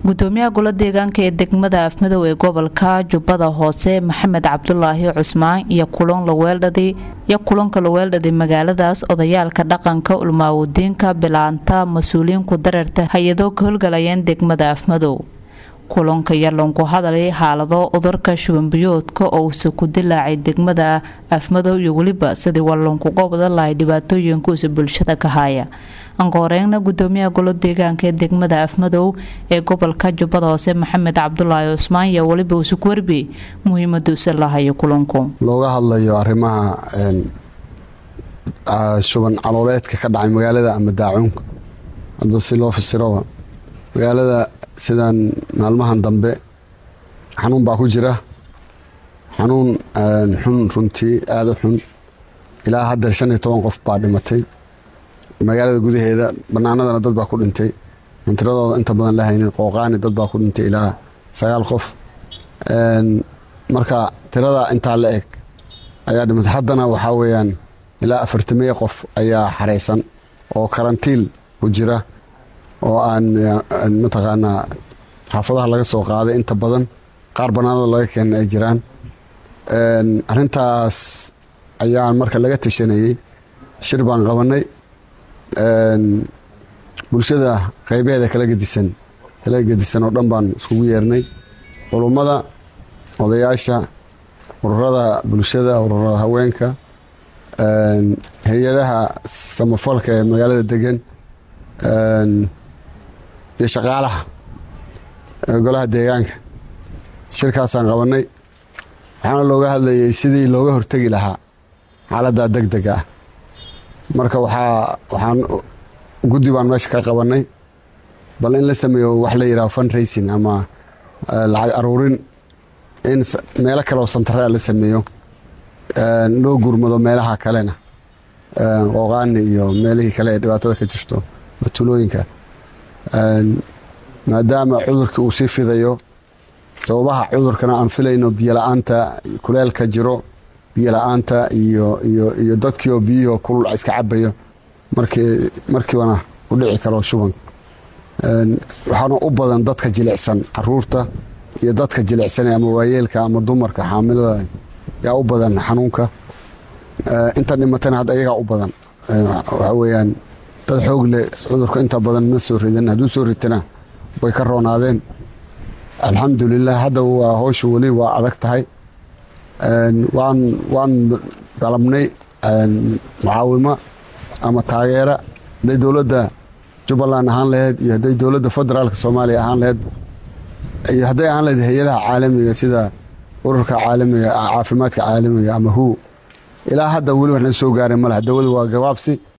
gudoomiyaha golo deegaanka ee degmada afmadow ee gobolka jubbada hoose maxamed cabdulaahi cusmaan iyo kulan laweeldhadi iyo kulanka laweeldhaday magaaladaas odayaalka dhaqanka ulmaawadiinka bilaanta mas-uuliyiinku dareerta hay-adoo ka howlgalayeen degmada afmadow kulanka yarlanku hadalay xaalado cudurka shubanbiyoodka oo uuse ku dilaacay degmada afmadow iyo weliba sidii walankuga wada lahay dhibaatooyinkuusa bulshada ka haya ankooreyna gudoomiyaha golo deegaanka ee degmada afmadow ee gobolka jubbada hoose maxamed cabdulaahi cusmaan iyo weliba uuse ku warbiyey muhiimaduusa lahayo kulanku looga hadlayo arrimaha shuban calooleedka ka dhacay magaalada ama daacuunka hadba si loo fasiroba magaalada sidan maalmahan dambe xanuun baa ku jira xanuun xun runtii aada u xun ilaa hadda shan iyo toban qof baa dhimatay magaalada gudaheeda banaanadana dad baa ku dhintay mantiradooda inta badan la haynin qooqaani dad baa ku dhintay ilaa sagaal qof marka tirada intaa la eg ayaa dhimatay haddana waxaa weeyaan ilaa afartameye qof ayaa xareysan oo karantiil ku jira oo aan mataqaanaa xaafadaha laga soo qaaday inta badan qaar banaanada laga keena ay jiraan arintaas ayaan marka laga tashanayey shir baan qabanay bulshada qeybaheeda kala gedisan kala gedisan oo dhan baan iskugu yeernay culummada odayaasha ururada bulshada ururada haweenka hay-adaha samafalka ee magaalada degan iyo shaqaalaha golaha deegaanka shirkaasaan qabanay waxaana looga hadlayay sidii looga hortegi lahaa xaaladda deg dega ah marka waxaa waxaan guddi baan meesha ka qabanay bal in la sameeyo wax la yidhaho fund racing ama lacag aruurin in meelo kale oo santarea la sameeyo loo gurmado meelaha kalena qooqaani iyo meelihii kale ee dhibaatada ka jirto batulooyinka maadaama cudurkii uu sii fidayo sababaha cudurkana aan filayno biyola-aanta kuleelka jiro biyola-aanta iyo iyo iyo dadkiioo biyihio kulul iska cabayo markii markiibana ku dhici karo shuban waxaana u badan dadka jilicsan caruurta iyo dadka jilicsan ama waayeelka ama dumarka xaamilada yaa u badan xanuunka inta dhimatana hadda iyagaa u badan waxa weeyaan dad xoog leh cudurka inta badan ma soo ridan hadduu soo ritana way ka roonaadeen alxamdulilah hadda waa howsha weli waa adag tahay waan waan dalabnay mucaawimo ama taageera hadday dowladda jubbaland ahaan laheyd iyo hadday dowladda federaalka soomaaliya ahaan laheyd iyo hadday ahaan laheyd hay-adaha caalamiga sida ururka caalamiga caafimaadka caalamiga ama hu ilaa hadda weli waxna soo gaaray maleh dawadu waa gabaabsi